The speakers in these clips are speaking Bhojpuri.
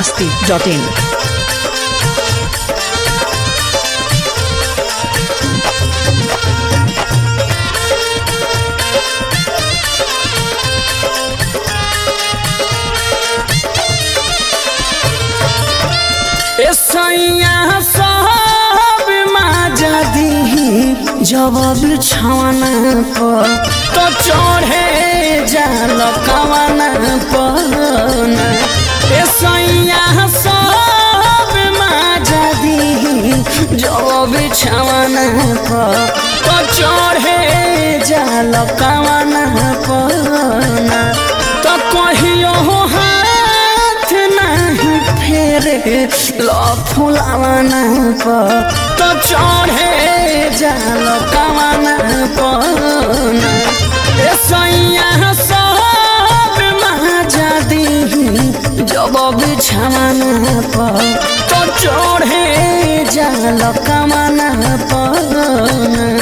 masti.in. सैया सब माजा दी जब बिछावना पर तो चढ़े जाल कवाना पर ए सैया सब माजा दी जब बिछावना पर तो चढ़े जाल कवाना पर तो कहियो हाथ नहीं फेरे लो फुलावना पर तो चढ़े जाल कवाना पर ए सैया सब माजा दी जब बिछावना पर तो चढ़े जाल कवाना पर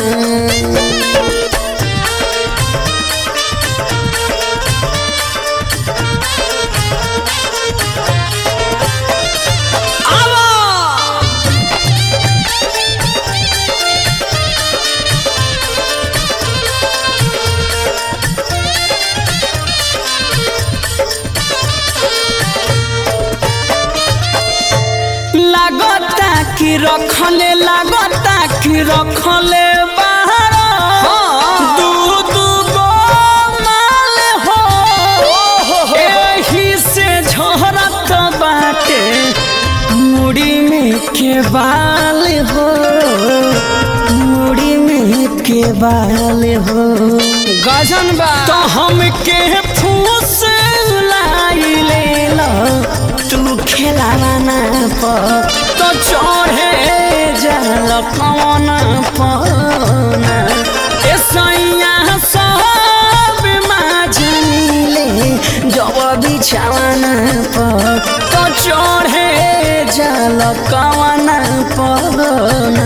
लागता कि रखले लागता कि रखले बाहर दू दू गो माल हो एही से झरत बाटे मुड़ी में के बाल हो मुड़ी में के बाल हो गजन बा तो हमके फूस लाई ले लो तू खेलाना पर तो चढ़े जाल कौन पना ए सैया सब माजनीले जब बिछावना पर तो चढ़े जाल कौन पना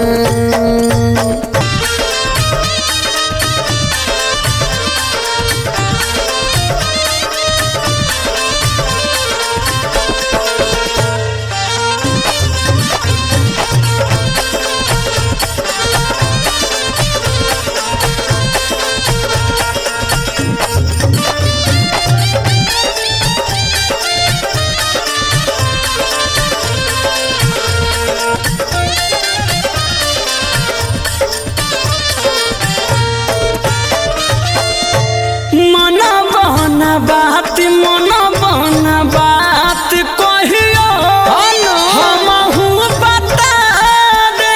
मन बहन बात मन बहन बात कहियो हमहू बता दे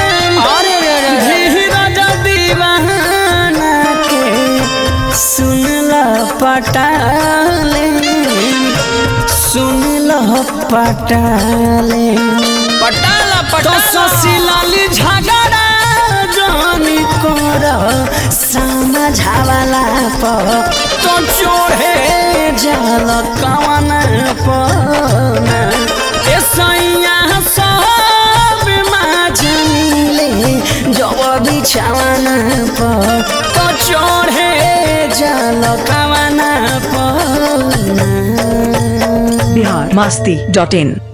धीरज दीवाना के सुन ल पटाले सुन ल पटाले पटाला पटाला तो ससिलाली झगड़ा जानी कर समझावला पर तो चोढ़े जाल कवन पर ए सैया सब माजनीले जब बिछावना पर तो चोढ़े जाल कवन पर Bihar masti.in.